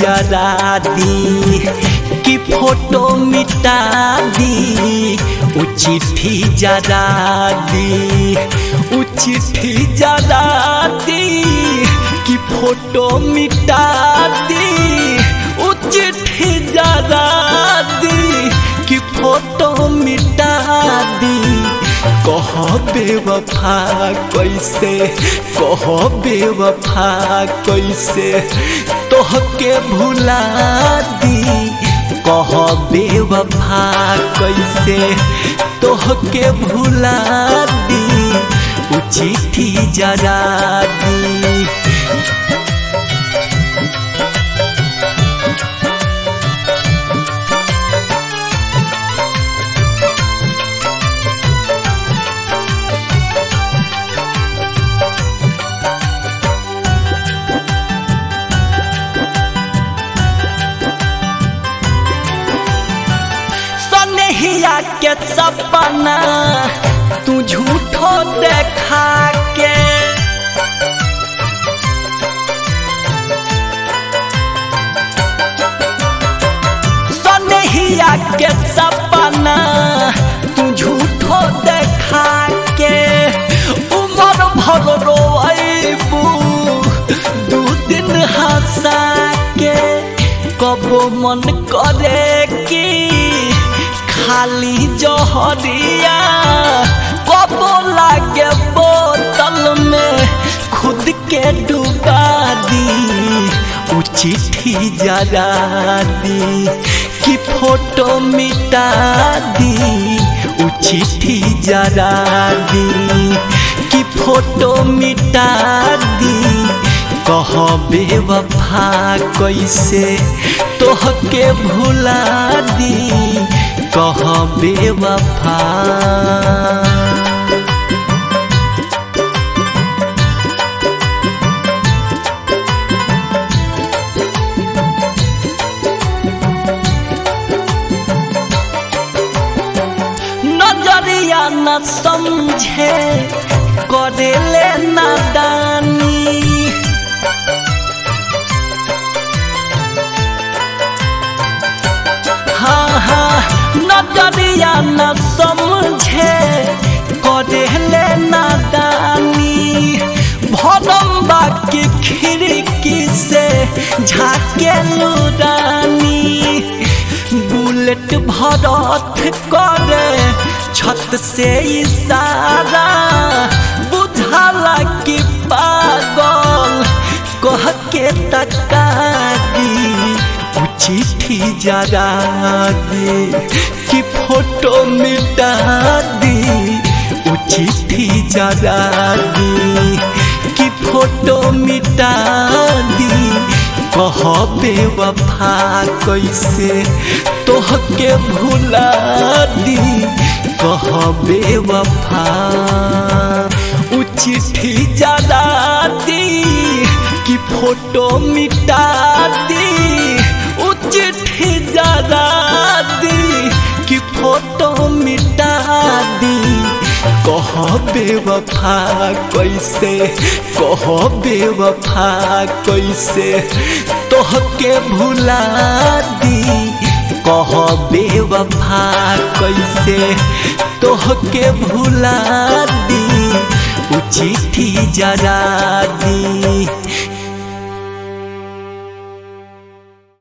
जरा दी कि फोटो मिटा दी उ चिट्ठी जरा दी उ चिट्ठी जरा दी कि फोटो मिटा दी उ चिट्ठी जरा दी कि फोटो मिटा दी कह बेवफा कैसे कह बेवफा कैसे तोहके भुला दी कह बेवफा कैसे तोहके भुला दी उ चिट्ठी जरा दी सनहिया के सपना तू झूठो देखा के सनहिया के सपना तू झूठो देखा के उमर भर रोबू दू दिन हंसा के कबो मन करे कि खाली जहरिया कबो लागे बोतल में खुद के डुबा दी उ चिट्ठी जरा दी कि फोटो मिटा दी उ चिट्ठी जरा दी कि फोटो मिटा दी कह बेवफा कैसे तोहके भुला दी कह बेवफा नजरिया न समझे करेले नादानी हाँ हाँ नजरिया न समझे करेले नादानी भरम बाकी खिड़की से झाके लुरानी बुलेट भरत करे छत से इशारा बुझाला कि पागल कह के तकारी उ चिट्ठी जरा दे कि फोटो मिटा दी उ चिट्ठी जरा दी कि फोटो मिटा दी कह बेवफा कैसे तोहके भुला दी कह बेवफा उ चिट्ठी जरा दी कि फोटो मिटा दी उ चिट्ठी जरा दी कि फोटो मिटा दी कह बेवफा कैसे कह बेवफा कैसे तोहके भुला दी कह बेवफा कैसे तोहके भुला दी उ चिट्ठी जरा दी